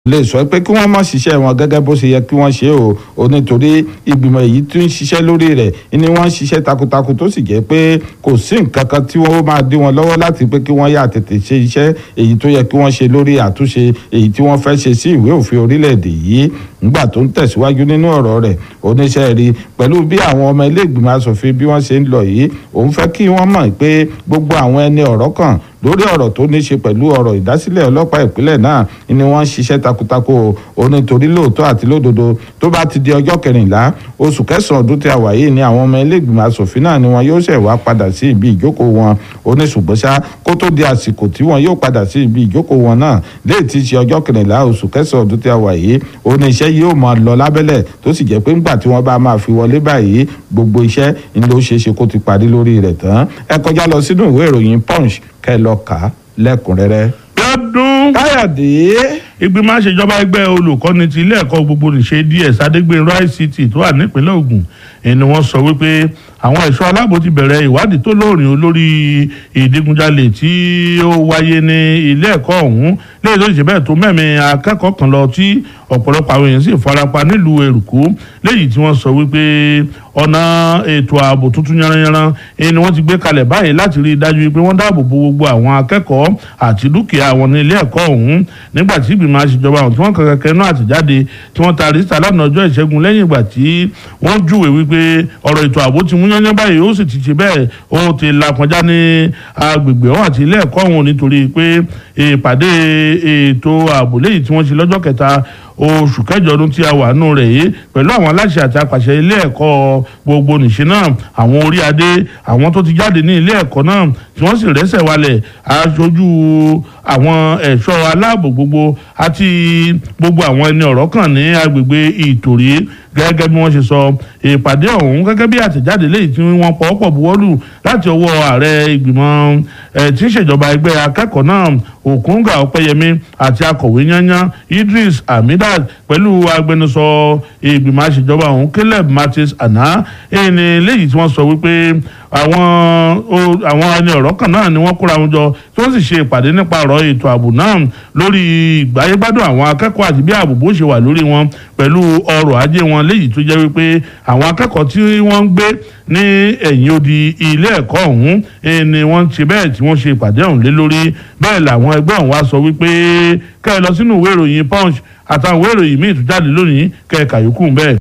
lè sọ pé kí wọ́n má ṣiṣẹ́ wọn gẹ́gẹ́ bó ṣe yẹ kí wọ́n ṣe o ò nítorí ìgbìmọ̀ èyí tí ń ṣiṣẹ́ lórí rẹ̀ ni wọ́n ń ṣiṣẹ́ takuntakun tó sì jẹ́ pé kò sí nǹkan kan tí wọ́n máa dí wọn lọ́wọ́ láti pé kí wọ́n yà tètè ṣe iṣẹ́ èyí tó yẹ kí wọ́n ṣe lórí àtúnṣe èyí tí wọ́n fẹ́ ṣe sí ìwé òfin orílẹ̀-èdè yìí nígbà tó ń tẹ̀síwájú nínú ọ̀rọ̀ rẹ̀ oníṣẹ́ rí pẹ̀lú bí àwọn ọmọ ilé ìgbìmọ̀ asòfin bí wọ́n ṣe ń lọ yìí òun fẹ́ kí wọ́n mọ̀ pé gbogbo àwọn ẹni ọ̀rọ̀ kan lórí ọ̀rọ̀ tó ní ṣe pẹ̀lú ọ̀rọ̀ ìdásílẹ̀ ọlọ́pàá ìpínlẹ̀ náà ni wọ́n ń ṣiṣẹ́ takuntakun o nítorí lóòótọ́ àti lódodo tó bá ti di ọjọ́ kẹrìnlá oṣù kẹsàn-án ọdún tí a wà yìí ni àwọn ọmọ ilé ìgbìmọ̀ asòfin náà ni wọn yóò ṣẹ̀ wá padà sí ibi ìjókòó wọn ó ní ṣùgbọ́n ṣá kó tó di àsìkò tí wọn yóò padà sí ibi ìjókòó wọn náà léè tí ṣe ọjọ́ kẹrìnlá oṣù kẹsàn-án ọdún tí a wà yìí ó ní iṣẹ́ yóò máa lọ lábẹ́lẹ̀ tó sì jẹ́ pé ńgbà tí wọ́n bá máa fi wọlé báyìí gbogbo iṣẹ́ ń ló ṣeé ṣe kó ti parí lórí rẹ̀ tán ẹ kọjá lọ sínú ìwé ìròyìn punch kẹ́ lọ kà á lẹ́kùnrẹ́rẹ́. lọ́dún káyọ̀dé ìgbìmọ̀ àṣejọba ẹgbẹ́ olùkọ́ni ti ilé ẹ̀kọ́ gbogbo nìṣe ds adégbènrò ict tó wà nípínlẹ̀ Ògùn ẹni wọ́n sọ wípé àwọn ẹ̀ṣọ́ aláàbò ti bẹ̀rẹ̀ ìwádìí tó lóòrìn olórí ìdígunjalè tí ó wáyé ní ilé ẹ̀kọ́ ọ̀hún lẹ́yìn tó ṣe bẹ́ẹ̀ tó mẹ́mí akẹ́kọ̀ọ́ kan lọ tí ọ̀pọ̀lọpọ̀ àwọn èèyàn sì farapa nílùú Èrùkú lẹ́yìn tí wọ́n sọ wípé ọ̀nà ètò ààbò tuntun yanranyanran ni wọ́n ti gbé kalẹ̀ báyìí láti rí i dájú pé wọ́n dáàbò bo gbogbo àwọn akẹ́kọ̀ọ́ àti dúkìá wọn ní ilé ẹ̀kọ́ ọ̀hún nígbà tí ìgbìmọ̀ àṣejọba ọ̀hún tí wọ́n kàn kẹ́kẹ́ náà àtẹ̀jáde tí wọ́n taari síta lánàá ọjọ́ ìṣẹ́gun lẹ́yìn ìgbà tí wọ́n júwe wípé ọ̀rọ̀ ètò ààbò ti mú yányán báyìí ó sì ti ṣe bẹ́ẹ̀ ó ti lakọjá ní agbègbè ọ̀hún àti ilé ẹ̀kọ́ ọ̀hún nítorí pé ìpàdé ètò ààbò léyìí tí wọ́n ṣe lọ́jọ́ kẹta oṣù kẹjọ ọdún tí a wà nù rẹ̀ yìí pẹ̀lú àwọn aláṣẹ àti apàṣẹ ilé ẹ̀kọ́ gbogbo nìṣe náà àwọn orí adé àwọn tó ti jáde ní ilé ẹ̀kọ́ náà tí wọ́n sì rẹ́sẹ̀ walẹ̀ aṣojú àwọn ẹ̀ṣọ́ aláàbò gbogbo àti gbogbo àwọn ẹni ọ̀rọ̀ kan ní agbègbè ìtòrí gẹ́gẹ́ bí wọ́n ṣe sọ ìpàdé ọ̀hún gẹ́gẹ́ bí àtẹ̀jáde léyìí tí wọ́n pọ̀ọ́pọ̀ buwọ́lù láti ọwọ́ ààrẹ ìgbìmọ̀ tí ń ṣèjọba ẹgbẹ́ akẹ́kọ̀ọ́ náà òkúńgà ọpẹ́yẹmí àti akọ̀wé yányán idris hamidat pẹ̀lú agbẹnusọ ìgbìmọ̀ àṣejọba ọ̀hún caleb martins àná ẹni léyìí tí wọ́n sọ wípé àwọn àwọn ẹni ọ̀rọ̀ kan náà ni wọ́n kóra wọn jọ tí wọ́n sì ṣe ìpàdé nípa ọ̀rọ̀ ètò ààbò náà lórí ìgbáyégbádùn àwọn akẹ́kọ̀ọ́ àti bí ààbò bó ṣe wà lórí wọn pẹ̀lú ọrọ̀ ajé wọn léyìí tó jẹ́ wípé àwọn akẹ́kọ̀ọ́ tí wọ́n ń gbé ní ẹ̀yìn odi ilé ẹ̀kọ́ ọ̀hún ni wọ́n ṣe bẹ́ẹ̀ tí wọ́n ṣe ìpàdé ọ̀hún lé lórí bẹ́ẹ̀ làwọn ẹgbẹ́ ọ̀hún wá sọ wípé kẹ́ ẹ lọ sínú ìwé ìròyìn punch àtàwọn ìwé ìròyìn míì tó jáde lónìí kẹ́ ẹ kàyókù bẹ́ẹ̀.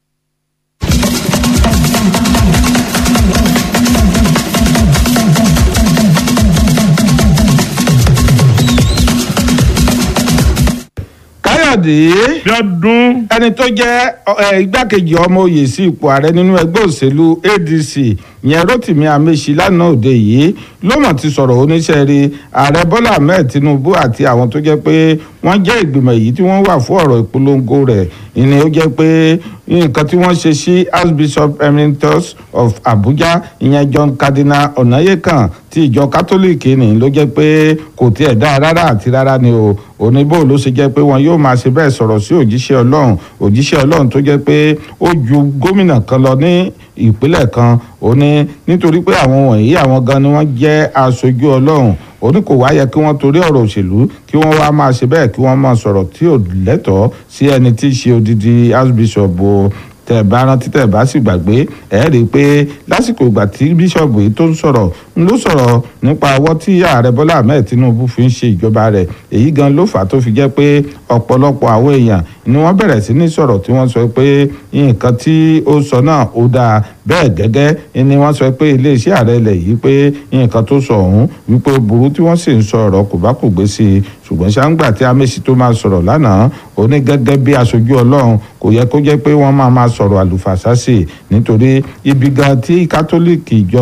káyọ̀dé lọ́dún ẹni tó jẹ́ igbákejì ọmọ oyè sí ipò ààrẹ nínú ẹgbẹ́ òṣèlú adc yẹn rotimi amechi lánàá òde yìí ló mọ̀ ti sọ̀rọ̀ oníṣẹ́ rí ààrẹ bọ́lá ahmed tinubu àti àwọn tó jẹ́ pé wọ́n jẹ́ ìgbìmọ̀ èyí tí wọ́n wà fún ọ̀rọ̀ ìpolongo rẹ̀ ìní ó jẹ́ pé nǹkan tí wọ́n ṣe sí archbishop emeritus of abuja ìyẹn john cardinal ọ̀nàyẹ́kàn ti ìjọ kátólíìkì ni ló jẹ́ pé kò tiẹ̀ dá rárá àti rárá ni o oníbò ló ṣe jẹ́ pé wọn yóò máa ṣe bẹ́ẹ̀ sọ̀rọ̀ sí òjíṣẹ́ ọlọ́run òjíṣẹ́ ọlọ́run tó jẹ́ pé ó ju gómìnà kan lọ ní ìpínlẹ̀ kan ó ní nítorí pé àwọn wọ̀nyí àwọn gan ni wọ́n jẹ́ aṣojú ọlọ́run ó ní kò wá yẹ kí wọ́n torí ọ̀rọ̀ òṣèlú kí wọ́n wá máa ṣe bẹ́ẹ̀ kí wọ́n máa sọ̀rọ̀ tí ò lẹ́tọ̀ọ́ sí ẹni tí í ṣe odidi archbishop o tẹ bá rántí tẹ bá sì gbàgbé ẹ rí i pé lásìkò ìgbà tí bíṣọ̀bù yìí tó ń sọ̀rọ̀ ń ló sọ̀rọ̀ nípa ọwọ́ tí ààrẹ bọ́lá ahmed tinubu fi ń ṣe ìjọba rẹ̀ èyí gan ló fà á tó fi jẹ́ pé ọ̀pọ̀lọpọ̀ àwọn èèyàn ni wọ́n bẹ̀rẹ̀ sí ní sọ̀rọ̀ tí wọ́n sọ pé nǹkan tí ó sọ náà ó dáa bẹ́ẹ̀ gẹ́gẹ́ ni wọ́n sọ pé iléeṣẹ́ ààrẹ ilẹ̀ yìí pé nǹkan tó sọ ọ̀hún wípé ó burú tí wọ́n sì ń sọ ọ̀rọ̀ kò bá kò gbé sí i ṣùgbọ́n ṣáńgbà tí amẹ́sì tó máa sọ̀rọ̀ lánàá ó ní gẹ́gẹ́ bí aṣojú ọlọ́run kò yẹ kó jẹ́ pé wọ́n máa máa sọ̀rọ̀ àlùfàṣà sí i nítorí ibi gan tí kátólíìkì ìjọ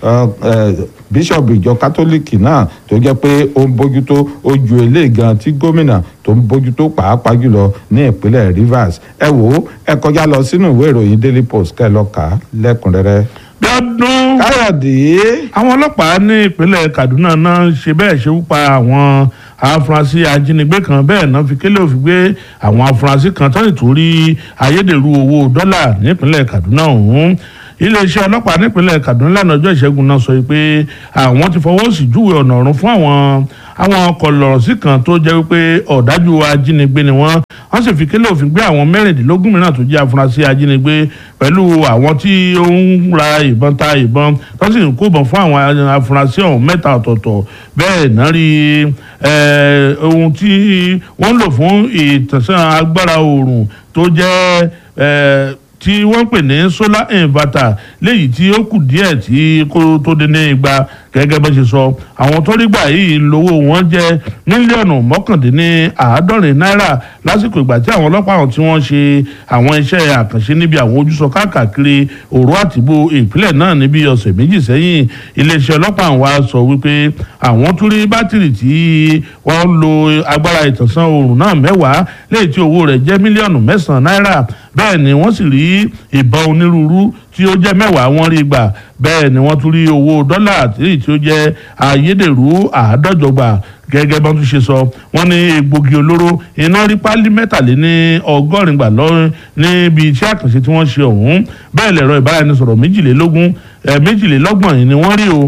bíṣọ̀bù ìjọ kátólíìkì náà tó jẹ́ pé ó ń bójútó ó ju eléyìí gan tí gómìnà tó ń bójútó pàápàá jùlọ ní ìpínlẹ̀ Rivers ẹ wò ó ẹ kọjá lọ sínú ìwé ìròyìn Daily Post kẹ́ ẹ lọ kà á lẹ́kùnrẹ́rẹ́. lọ́dún káyọ̀dé àwọn ọlọ́pàá ní ìpínlẹ̀ Kaduna náà ṣe bẹ́ẹ̀ ṣe pa àwọn afurasí ajínigbé kan bẹ́ẹ̀ náà fi kélé òfin gbé àwọn afurasí kan tó nítorí ayédèrú owó dọ́là nípínlẹ̀ Kaduna ọ̀hún iléeṣẹ́ ọlọ́pàá nípínlẹ̀ Kaduna lánàá ọjọ́ ìṣẹ́gun náà sọ pé àwọn ti fọwọ́ sí júwe ọ̀nà ọ̀run fún àwọn àwọn kọlọ̀rọ̀sí kan tó jẹ́ wípé ọ̀dájú ajínigbé ni wọ́n wọ́n sì fi kélé òfin gbé àwọn mẹ́rìndínlógún mìíràn tó jẹ́ afurasí ajínigbé pẹ̀lú àwọn tí ó ń ra ìbọn ta ìbọn tó sì ń kóbọn fún àwọn afurasí ọ̀hún mẹ́ta ọ̀tọ̀ọ̀tọ̀ bẹ́ẹ̀ náà rí ohun tí wọ́n ń lò fún ìtànsán agbára oòrùn tó jẹ́ tí wọ́n pè ní solar inverter léyìí tí ó kù díẹ̀ tí kó tó dé ní igba gẹ́gẹ́ bó ṣe sọ àwọn tó rí gbà yìí lówó wọn jẹ́ mílíọ̀nù mọ́kàndínní àádọ́rin náírà lásìkò ìgbà tí àwọn ọlọ́pàá àwọn tí wọ́n ṣe àwọn iṣẹ́ àkànṣe níbi àwọn ojúsọ káàkiri òru àtìbò ìpínlẹ̀ náà níbi ọ̀sẹ̀ méjì sẹ́yìn iléeṣẹ́ ọlọ́pàá wa sọ wípé àwọn tún rí bátìrì tí wọ́n lo agbára ìtànsán oòrùn náà mẹ́wàá léyìí tí owó rẹ̀ jẹ́ mílíọ̀nù mẹ́sàn-án náírà bẹ́ẹ̀ ni wọ́n sì rí ìbọn onírúurú tí ó jẹ́ mẹ́wàá wọ́n rí gbà bẹ́ẹ̀ ni wọ́n tún rí owó dọ́là àtìrí tí ó jẹ́ ayédèrú àádọ́jọ gbà gẹ́gẹ́ bọ́n tún ṣe sọ wọ́n ní egbògi olóró iná rí pálí mẹ́tàléní ọgọ́rin gbà lọ́rùn níbi iṣẹ́ àkànṣe tí wọ́n ṣe ọ̀hún bẹ́ẹ̀ lẹ̀rọ ìbáraẹnisọ̀rọ̀ méjìlélógún méjìlélọ́gbọ̀n ni wọ́n rí o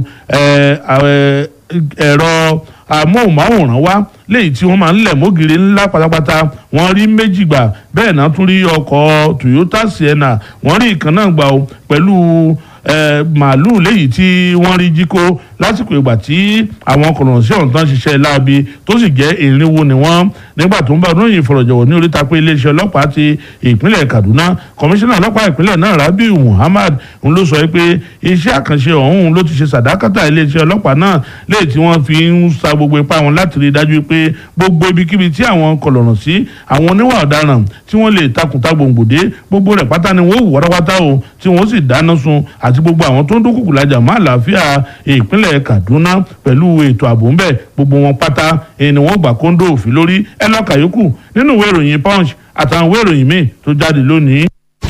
ẹ̀rọ amóhùnmáwòrán wá léyìí tí wọ́n máa ń lẹ̀ mógiri ńlá pátápátá wọ́n rí méjì gbà bẹ́ẹ̀ náà tún rí ọkọ̀ Toyota Sienna wọ́n rí ìkan náà gbà o pẹ̀lú màálù léyìí tí wọ́n rí jí kó lásìkò ìgbà tí àwọn kọ̀nọ̀sí ọ̀hún tán ṣiṣẹ́ láabi tó sì jẹ́ ìrìnwó ni wọ́n nígbà tó ń bá onóyìn ìfọ̀rọ̀jọ̀wọ̀ ní oríta pé iléeṣẹ́ ọlọ́pàá ti ìpínlẹ̀ Kaduna kọmíṣánná ọlọ́pàá ìpínlẹ̀ náà Rabiu Muhammad ń ló sọ pé iṣẹ́ àkànṣe ọ̀hún ló ti ṣe sàdákàtà iléeṣẹ́ ọlọ́pàá náà léyìí tí wọ́n fi ń sa gbogbo ipá wọn láti rí i dájú pé gbogbo ibikíbi tí àwọn kọlọ̀rọ̀ sí àwọn oníwà ọ̀daràn tí wọ́n lè takùntà gbòǹgbòdé gbogbo rẹ̀ pátá ni wọ́n wù wọ́rọ́wátá o tí wọ́n sì dáná sun àti gbogbo àwọn tó ń dúnkùkù lajà má àlàáfíà ìpínlẹ̀ Kaduna pẹ̀lú ètò ààbò ńbẹ gbogbo wọn pátá ni wọ́n gbà kóńdó òfin lórí ẹ lọ́ka yòókù nínú ìwé ìròyìn Punch àtàwọn ìwé ìròyìn míì tó jáde lónìí.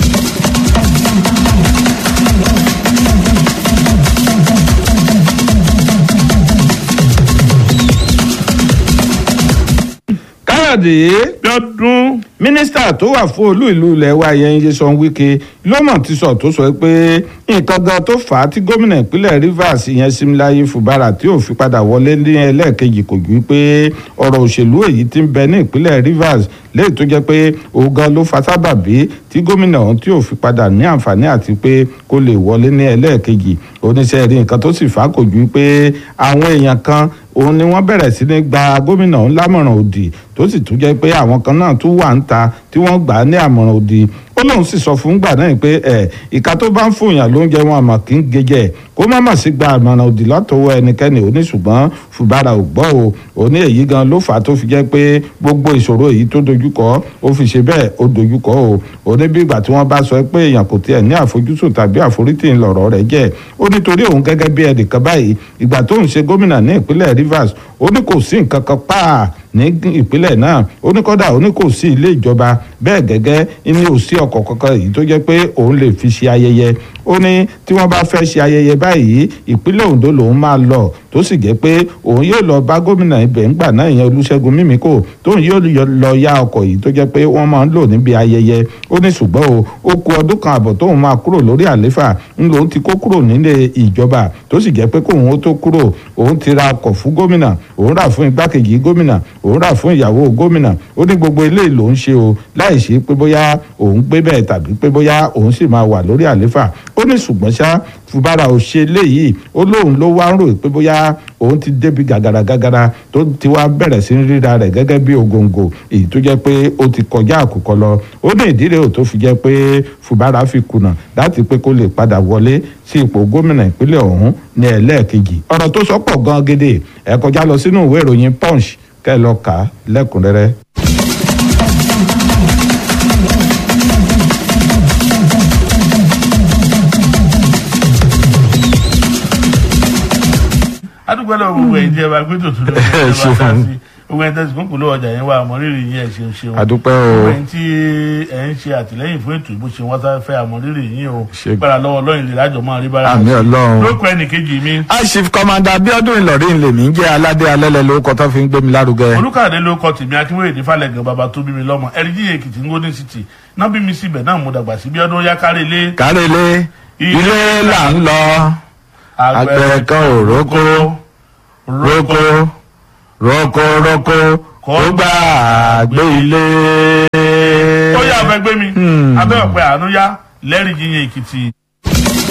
káyọ̀dé Bíọ́dún mínísítà tó wà fún olú ìlú ilẹ̀ wa yẹn Nyesom Wike lọ́mọ̀ ti sọ tó sọ pé nǹkan gan tó fà á tí gómìnà ìpínlẹ̀ Rivers yẹn Similaye Fubara tí ò fi padà wọlé ní ẹlẹ́ẹ̀kejì kò ju pé ọ̀rọ̀ òṣèlú èyí tí ń bẹ ní ìpínlẹ̀ Rivers léyìí tó jẹ́ pé òun gan ló fa sábàbí tí gómìnà ọ̀hún tí ò fi padà ní àǹfààní àti pé kó lè wọlé ní ẹlẹ́ẹ̀kejì oníṣẹ́ rí nǹkan tó sì fà á kò ju pé àwọn èèyàn kan òun ni wọ́n bẹ̀rẹ̀ sí ní gba gómìnà ọ̀hún lámọ̀ràn òdì tó sì tún jẹ́ pé àwọn kan náà tún wà ń ta tí wọ́n gbà á ní àmọ̀ràn òdì ó lóun sì sọ fún gbà náà pé ẹ ìka tó bá ń fòyàn lóúnjẹ wọn àmọ́ kì í gejẹ kó má mà sí gba àmọ̀ràn òdì látọwọ́ ẹnikẹ́ni òní ṣùgbọ́n Fubara ò gbọ́ o òní èyí gan ló fà á tó fi jẹ́ pé gbogbo ìṣòro èyí tó dojúkọ ó fi ṣe bẹ́ẹ̀ ó dojúkọ o òní bí ìgbà tí wọ́n bá sọ pé èèyàn kò tiẹ̀ ní àfojúsùn tàbí àforítì ńlọrọ̀ rẹ̀ jẹ́ ó nítorí òun gẹ́gẹ́ bí ẹnìkan báyìí ìgbà tó ń ṣe gómìnà ní ìpínlẹ̀ Rivers ó ní kò sí nǹkan kan pàà ní ìpínlẹ̀ náà ó ní kọ́dà ó ní kò sí ilé ìjọba bẹ́ẹ̀ gẹ́gẹ́ ní ò sí ọkọ̀ kankan èyí tó jẹ́ pé òun lè fi ṣe ayẹyẹ ó ní tí wọ́n bá fẹ́ ṣe ayẹyẹ báyìí ìpínlẹ̀ Ondo lòun máa lọ tó sì jẹ́ pé òun yóò lọ bá gómìnà ibẹ̀ ńgbà náà ìyẹn Olúṣẹ́gun Mímíkò tóun yóò lọ ya ọkọ̀ yìí tó jẹ́ pé wọ́n máa ń lò níbi ayẹyẹ ó ní ṣùgbọ́n o ó ku ọdún kan àbọ̀ tóun máa kúrò lórí àléfà ń lòun ti kó kúrò nílé ìjọba tó sì jẹ́ pé kóun ó tó kúrò òun ti ra ọkọ̀ fún gómìnà òun rà fún igbákejì gómìnà òun rà fún ìyàwó gómìnà ó ní gbogbo eléyìí lòun ṣe o láì ṣe pé bóyá òun gbé bẹ́ẹ̀ tàbí pé bóyá òun sì máa wà lórí àléfà ó ní ṣùgbọ́n ṣá Fubara ò ṣe léyìí ó lóun ló wá ń rò pé bóyá òun ti débi gàgàrà gàgàrà tó ti wá bẹ̀rẹ̀ sí ríra rẹ̀ gẹ́gẹ́ bí ògòǹgò èyí tó jẹ́ pé ó ti kọjá àkùkọ lọ ó ní ìdí rẹ̀ ò tó fi jẹ́ pé Fubara fi kùnà láti pé kó lè padà wọlé sí ipò gómìnà ìpínlẹ̀ ọ̀hún ní ẹlẹ́ẹ̀kejì ọ̀rọ̀ tó sọ pọ̀ gan gédé ẹ kọjá lọ sínú ìwé ìròyìn Punch kẹ́ ẹ lọ kà á lẹ́kùnrẹ́rẹ́. adúgbò lọ gbogbo ẹ̀yin tí ẹ bá gbé tòtún lọ ẹ bá dá sí gbogbo ẹ̀yin tẹsí kúnkùn ló ọjà yẹn wà àmọrírì yín ẹ ṣeun ṣeun àdúpẹ́ gbogbo o ẹ̀yin tí ẹ ń ṣe àtìlẹ́yìn fún ètò ìbò ṣe wọn sáré fẹ́ àmọrírì yín o Ṣe- gbára lọ́wọ́ Ọlọ́run lè lájọ máa rí bára àmì Ọlọ́run. lóko ẹnìkejì mi aṣif kọmanda Abíọ́dún Ìlọrin lèmi ń jẹ́ aládé alẹ́lẹ̀ lórúkọ tó fi ń gbé mi lárugẹ. olùkàdé ló kọ tèmi akínwéyèdè falẹgàn bàbá tó bí mi lọ́mọ ẹrìndí èkìtì ngóní city náà bí mi síbẹ̀ náà mo dàgbà sí bí ọdún yá kárí ilé kárẹ́lẹ́ ilé là ń lọ àgbẹ̀ kan ò rókó rókó rókó rókó kó gbà gbé ilé. ó yà fẹ́ gbé mi abẹ́ ọ̀pẹ àánú yá lẹ́rìí yíyan èkìtì.